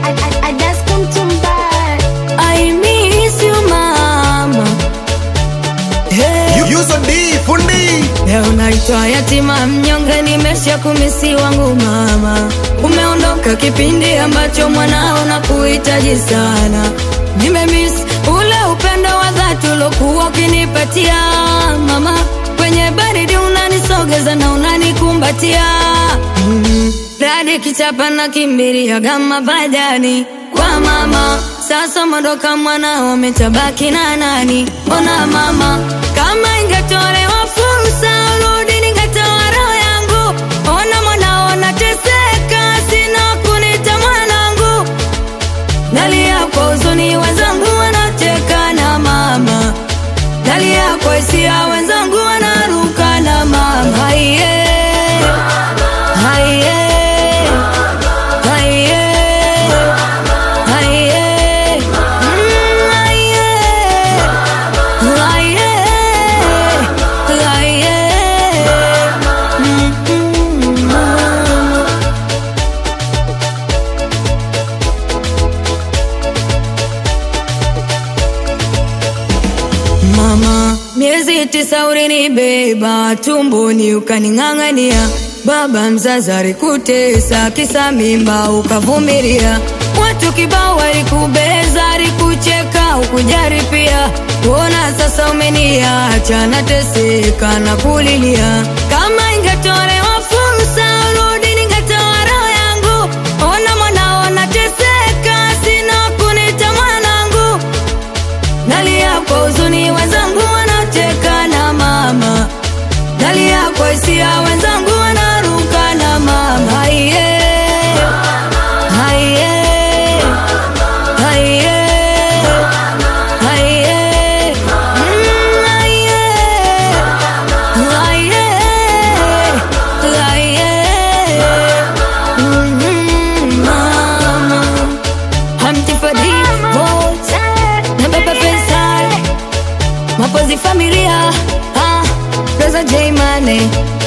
I, I just come to buy. I miss you mama. Hey. Yuso D fundi Leo naitwa yatima mnyonge, nimesha kumisi wangu mama. Umeondoka kipindi ambacho mwanao na kuhitaji sana. Nimemiss ule upendo wa dhati ulokuwa ukinipatia mama. Kwenye baridi unanisogeza na unanikumbatia mm. Radi kichapa na kimbiria gama bajani kwa mama. Sasa mondoka mwanao umetabaki na nani? Ona mama, kama ingetolewa fursa urudi, ningetoa roho yangu. Ona mwanao nateseka, sina kunita mwanangu. Nalia kwa huzuni, wenzangu wanacheka na mama. Nalia kwa hisia, wenzangu wanaruka na mama. Haiye, haiye, haiye, haiye, mm, haiye, haiye, haiye, mm, mm, mama. Mama, miezi tisa ulinibeba tumboni ukaning'ang'ania, baba mzazi alikutesa kisa mimba ukavumilia, watu kibao walikubeza, alikucheka ukujari pia. Ona sasa umeniacha nateseka na kulilia, kama ingetolewa fursa urudi, ningetoa roho yangu. Ona mwanao nateseka, sina kunita mwanangu Nalia kwa huzuni, wenzangu wanacheka na mama. Nalia kwa hisia, wenzangu wanaruka na mama. Haiye, haiye, haiye, haiye, mm, haiye, haiye, haiye, mm, mama. Hamti Fadi, vote na Baba Faisal, mapozi familia, ah, Rosa J Mane,